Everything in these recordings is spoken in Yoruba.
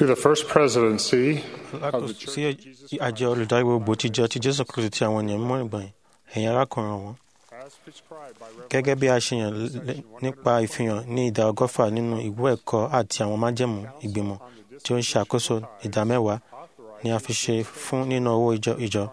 to the first presidency of the Lákòóso Church sí of Jesus àjọ olùdarí gbogbo tíjọ ti jésù kristu ti àwọn ènìyàn mọ́ ìgbọ̀nyìn ẹ̀yin arákùnrin wọn as prescribed by gẹ́gẹ́ bí a ṣe yàn lé- nípa ìfihàn ní ìdá ọgọ́fà nínú ìwé ẹ̀kọ́ àti àwọn májẹ̀mú ìgbìmọ̀ tí ó ń ṣàkóso ìdá mẹ́wàá ni a fi ṣe fún nínú owó ìjọ ìjọ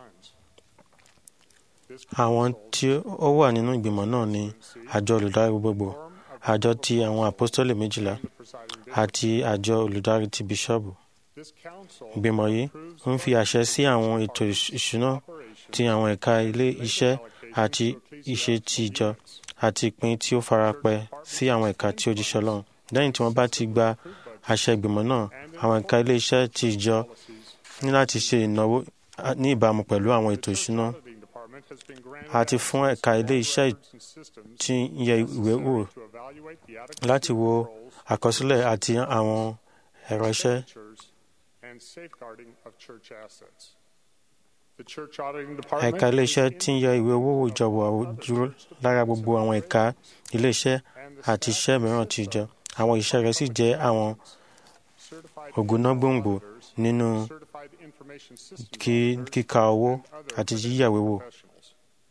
àwọn tí ó wà nínú ìgbìmọ̀ náà ni àjọ olùdarí gbogbo àjọ ti àwọn àpọ́stólì méjìlá àti àjọ olùdarí ti bíṣọ́ọ̀bù This council ìgbìmọ̀ yìí ń fi àṣẹ sí àwọn ètò ìṣ- ìṣúná ti àwọn ẹ̀ka ilé iṣẹ́ àti ìṣe ti ìjọ àti ìpín tí ó farapẹ́ sí àwọn ẹ̀ka tí ó jíṣẹ́ Ọlọ́run lẹ́yìn tí wọ́n bá ti gba àṣẹ ìgbìmọ̀ náà àwọn ẹ̀ka ilé iṣẹ́ ti ìjọ ní láti ṣe ìnáwó a- ní ìbámu pẹ̀lú àwọn ètò ìṣúná auditing department has been granted àti fún ẹ̀ka ilé iṣẹ́ and systems tí ń yẹ ìwé wò to evaluate the adequacy láti wo of controls, àkọsílẹ̀ àti àwọn ẹ̀rọ iṣẹ́ expenditures, and safeguarding of church assets. The church auditing department ẹ̀ka ilé iṣẹ́ tí ń yẹ ìwé owó ìjọba dúró lára gbogbo àwọn ẹ̀ka ilé iṣẹ́ àti iṣẹ́ mìíràn ti ìjọ àwọn iṣẹ́ rẹ̀ sì jẹ́ àwọn certified ògúnnágbòǹgbò nínú certified information systems kí- kíka owó àti yíyàwé wò professionals.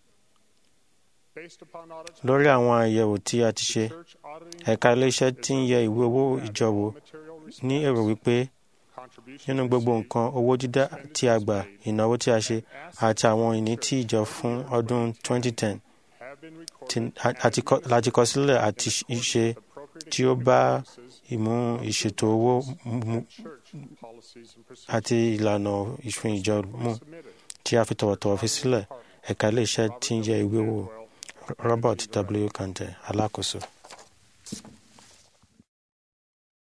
Based upon audits, lórí àwọn àyẹ̀wò tí a ti ṣe church auditing ẹ̀ka ilé iṣẹ́ tí ń yẹ ìwé owó ìjọ wò material ní èrò wípé contributions nínú gbogbo nǹkan owó dídá tí a gbà ìnáwó tí a ṣe àti àwọn ìní tí ìjọ fún ọdún 2010 have been recorded tí- a- àti kọ- láti kọ sílẹ̀ àti ṣe appropriate tí ó bá ìmú ìṣètò owó mu church policies and procedures àti ìlànà ìfún ìjọ mú submitted. tí a fi tọ̀wọ̀tọ̀wọ̀ fi sílẹ̀ ẹ̀ka ilé iṣẹ́ tí ń yẹ ìwé wò Robert W. Kante alákòóso.